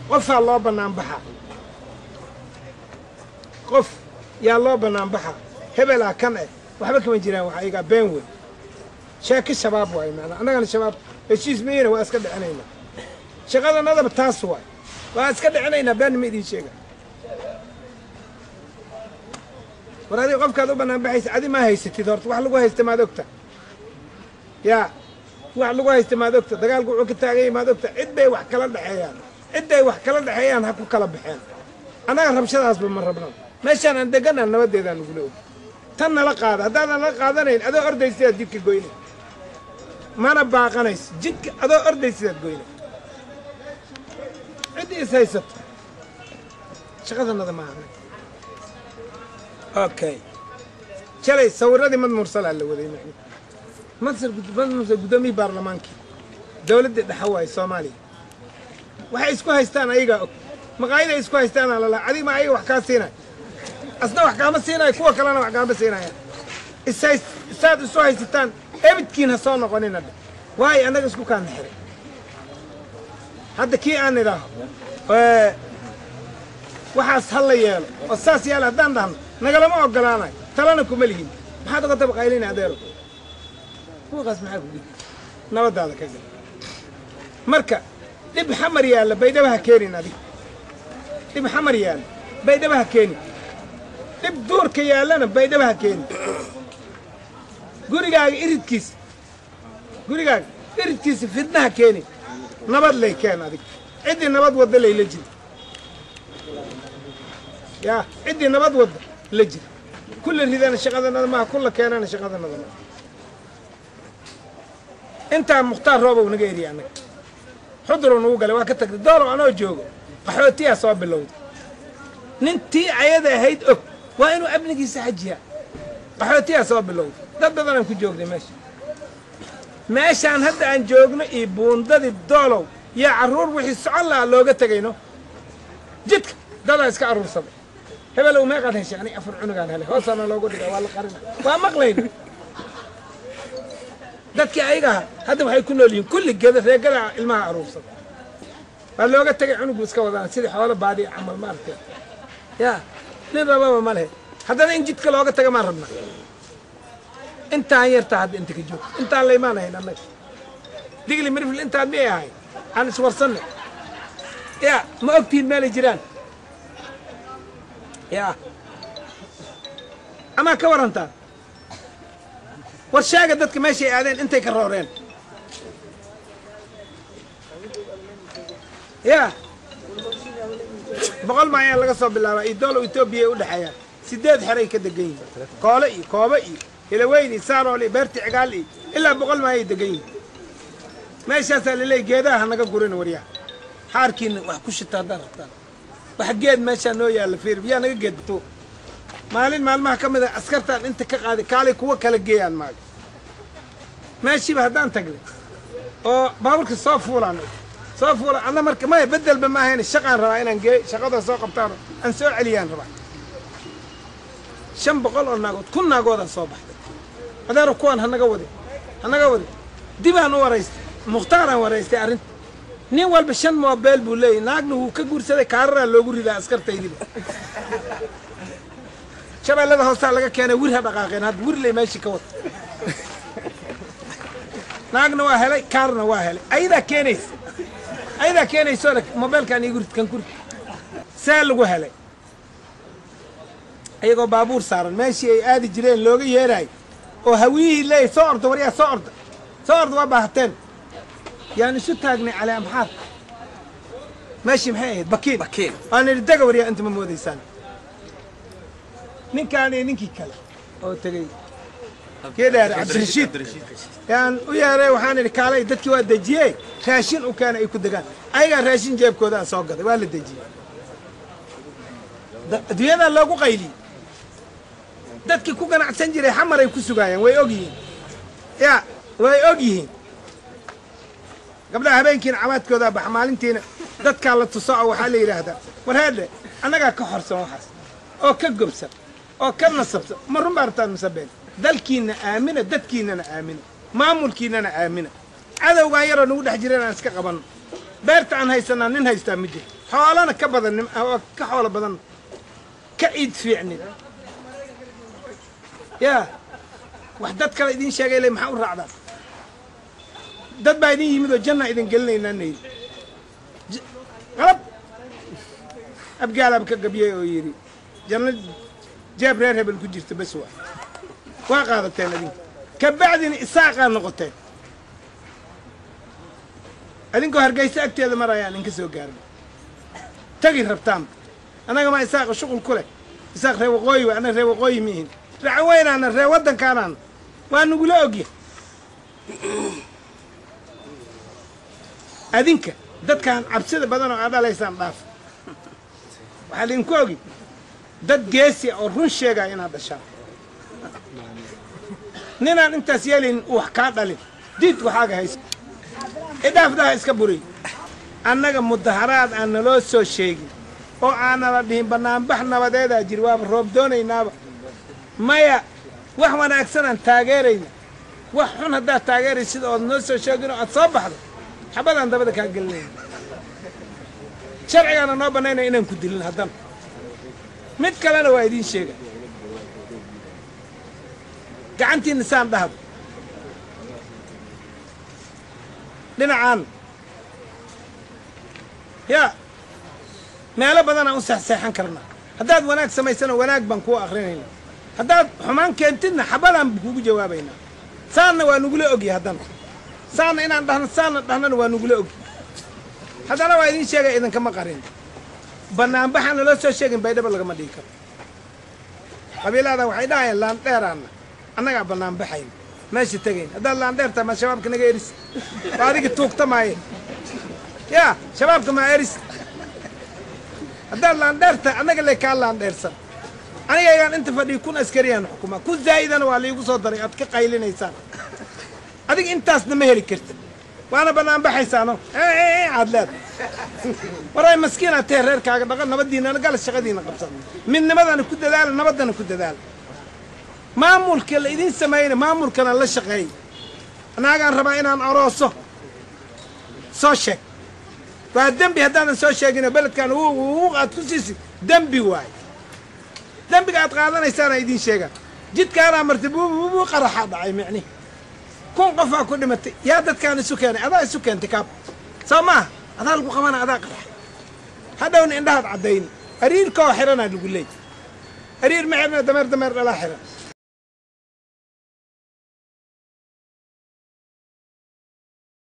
qofaa loo bannaan baxaa qof yaa loo bannaan baxaa hebelaa kan eh waxba kama jiraan waxa igaa been wey sheeko shabaab waaye macnaa annagana shabaab heshiis mayena waa iska dhicinaynaa shaqadanadaba taas waay waa iska dhicinaynaa been ma idiin sheega war adiga qofkaad u bannaan baxaysa adi maa haysatid horta wax lagu haysta maad ogta yaa wax lagu haysta maad ogta dagaalku wuxuu ka taaganya maad ogta cid bay wax kala dhexeeyaan cidday wax kala dhexeeyaan ha ku kala baxeen annaga rabshadaasba ma rabno meeshaan aan deganaa nabadeedaan nagula og tan nala qaada haddaadan nala qaadanayn adoo ordaysidaad jidka goyna mana baaqanayso jidka adoo ordaysidaad goyna ciddii is haysato shaqadanada maaha okay shalay sawiradii mad mursalaa la waday macni masar mad mursal guddoomiyii baarlamaankii dowladdii dhexa waaye soomaaliya waxay isku haystaan ayagaa og maqaayiday isku haystaanaa lalaa adig ma ayaga wax kaa siinay asna wax kaama siinayo kuwa kalena wax kaama siinaya ishays isaad isu haysataan ebidkiin ha soo noqonina dhe waayo annaga isku kaana xiray hadda kii aan idhaaho waxaas ha la yeelo oo saas yeelo haddaan dhahno nagalama ogolaanayo talana kuma lihin maxaad oga tabaqaylina adeero kuwaqaas maxaa ku gudi nabaddaada ka gal marka dhib xamar yaalla baydhaba ha keenin adig dhib xamar yaalla baydhaba ha keenin dhib duurka yaallana baydhaba ha keenin gurigaaga iridkiisa gurigaaga iridkiisa fidna ha keenin nabad lay keen adig ciddii nabad wadda layla jira yaa ciddii nabad wadda la jira kulla ridana shaqadanada maaha kulla keenana shaqadanada maaha intaa mukhtaar roobow naga eriya annaga xuduruu nagu galay waa ka tagtay doolow anoo joogo qaxootiyaa soo bilowday nintii ayada ahayd og waa inuu amnigiisa xajiyaa qaxootiyaa soo bilowday dad badanaan ku joognay meesha meeshaan hadda aan joogno iyo buundadii doolow yaa carruur wixii socon lahaa looga tegayno jidka dadaa iska aruursaday hebelow meeqaad heshay aniga afar cunugaan helay hoosaana loogu dhigaa waa la qarina waa maqlayna dadkii ayaga aha hadda waxay ku nool yihiin kulli geda reegada ilmaha aruursada waa looga tegay cunugu iska wadaan sidii xoolo baadiya camal maaragtay yaa nin rababa ma lehe haddana in jidka looga taga maan rabna intaan yartaa hadda inta ka joogto intaan la imaanahayn annaga digli mirfil intaan miyay ahayn aan iswarsanna yaa ma ogtihiin meelay jiraan yaa amaa ka warantaan war sheega dadka meeshay aadeen intay ka rooreen yaa boqol maayaan laga soo bilaabaa iyo doolow etoobiya u dhexeeyaan sideed xeray ka degan yihiin koole iyo koobe iyo hilaweyn iyo saarool iyo beerti cigaal iyo ilaa boqol maayay degan yihiin meeshaasaa laleeyay geedaha hanaga gurin waryaha xaarkiina wax ku shita haddaad rabtaan wax geed meeshaa noo yaalla fiir yaa naga geedto maalin maalmaha ka mid a askartaan inta ka qaaday kaalay kuwa kala geeyaan maaga meeshiiba haddaan tagnay oo baaburka soo fuulaan soo fuula adna marka maya bedelba ma ahayn shaqaan rabaa inaan geey shaqada soo qabtaan aan soo celiyaan rabaa shan boqol oo naagood kun naagoodaa soo baxday adeero kuwaan hanaga wadi hanaga wadi dibaan u waraystay mukhtaaraan waraystay arrinta nin walba shan moobeel buu leeyahy naagna wuu ka guursaday kaararaa loogu ridaa askartaydiba shabeellada hoostaa laga keenay wir ha dhaqaaqeen hadda wir ley meeshii ka wata naagna waa helay kaarna waa helay ayadaa keenaysa ayadaa keenayso le mobeelkaan igu rid kan kuri see lagu helay iyagoo baabuur saaran meeshii ay aadi jireen looga yeeraay oo hawiyihii leeyay soo orda waryaa soo orda soo orda waa baahateen yaan isu taagnay cali amxaar meeshii maxay ahayd bakiin Bakiin. waan idhi dega waryaa inta ma moodaysaan ninkaan iyo ninkii kale oo tegey kii dheer cabdirashiid yaan u yeeray waxaan idhi kaalay dadkii waa dejiyey raashin u keena ay ku degaan ayagaa raashin jeebkooda aan soo gaday waa la dejiyey Da- adduunyadaa loogu qayliyey dadkii ku ganacsan jiray xamaray ku sugaayeen way og yihiin ya way og yihiin gabdhaha habeenkiina cabaadkoodaa baxa maalintiina dadkaa la tuso oo waxaa la yidhaahdaa war heedhe annagaa ka horsan waxaas oo ka gobsan oo ka nasabsan ma run baa rabtaan masabeen dalkiinna aamina dadkiinnana aamina maamulkiinnana aamina cadowgaan yaroo nagu dhex jireen aan iska qabanno beerta aan haysanaa nin haystaa ma jiro xoolana ka badan oo ka xoolo badan ka ciid fiicnin yaa wax dad kale idiin sheegay le maxaa u raacdaa dad baa idin yimid oo janna idin gelinaynaa naydi qalab abgaalaab ka gabyey oo yidhi janno jeeb reer hebel ku jirta bes waa waa qaadateen adinka ka bacdina isaaqaa noqoteen adinkoo hargayso agteeda marayaan inka soo gaarna tagi rabtaan annaga maa isaaqa shuqul ku leh isaaq ree waqooyi wa annaga ree waqooyi miihin racan weynaana ree waddankaanaan waa nagula ogya adinka dadkaan cabsida badan oo aad dhalaysaan dhaaf waxaa idinku ogi dad geesi oo run sheegaya inaad dhashaan ninaan intaas yeelayn wax kaa dhalin diid waxaaga haysa idhaafdaha iska buriy annaga mudaharaad aan naloo soo sheegin oo aanala dhihin bannaanbax nabadeedaa jiri waaba roob doonaynaaba maya wax wanaagsanaan taageerayna wax xun haddaad taageeray sida ood noo soo sheegin oo aad soo baxdo xabadaan dabada kaa gelinayna sharcigaana noo bannaynaya inaan ku dilin haddana mid kalena waa idiin sheega gacantiinna saan dhahdo dhinacaan yaa meelo badanaan u seexseexan karnaa haddaad wanaag samaysana wanaag baan kuu akhrinaynaa haddaad xumaan keentidna xabadaan kugu jawaabaynaa saanna waa nugula ogya haddana saanna inaan dhahno saanna dhahnana waa nugula ogy haddana waa idiin sheegaya idinkama qarin bannaanbaxaan naloo soo sheegin baydhaba lagama dhigi karo qabiilada waxay dhahayaan laandheeraanna annagaa bannaanbaxayn meesha tegayn haddaad laandheertaa maa shabaabka naga eris waa adigi tuugta maaye yaa shabaabka maa eris haddaad laandheertaa annaga le kaa laandheersan anigaygaan inta fadhiya kun askariyaan xukumaa kun zaa'idana waa liigu soo daray aad ka qaylinaysaan adiga intaasna ma heli kartid waana bannaanbaxaysaano aad leeda waray maskiinaad tahe reerkaaga dhaqan nabaddiinana gala shaqadiina qabsan midnimadana ku dadaala nabaddana ku dadaala maamulka la idiin sameeyna maamulkana la shaqeey anaagaan rabaa inaan arooso soo sheeg waa dembi haddaadan soo sheegino beledkan aad ku siisi dembi waay dembiga aad qaadanaysaana idiin sheegaa jidkaanaa martay buubuubuu qaraxaa dhacay micnihi kun qofaa ku dhimatay yaa dadkaan isu keenay adaa isu keentay kaab soo maaha adaa lagu qabana adaa qaraxay hadhowna indhahaad caddayni ariirkoo xiranaa lagu leey ariir ma xirna dameer dameer dhalaa xiran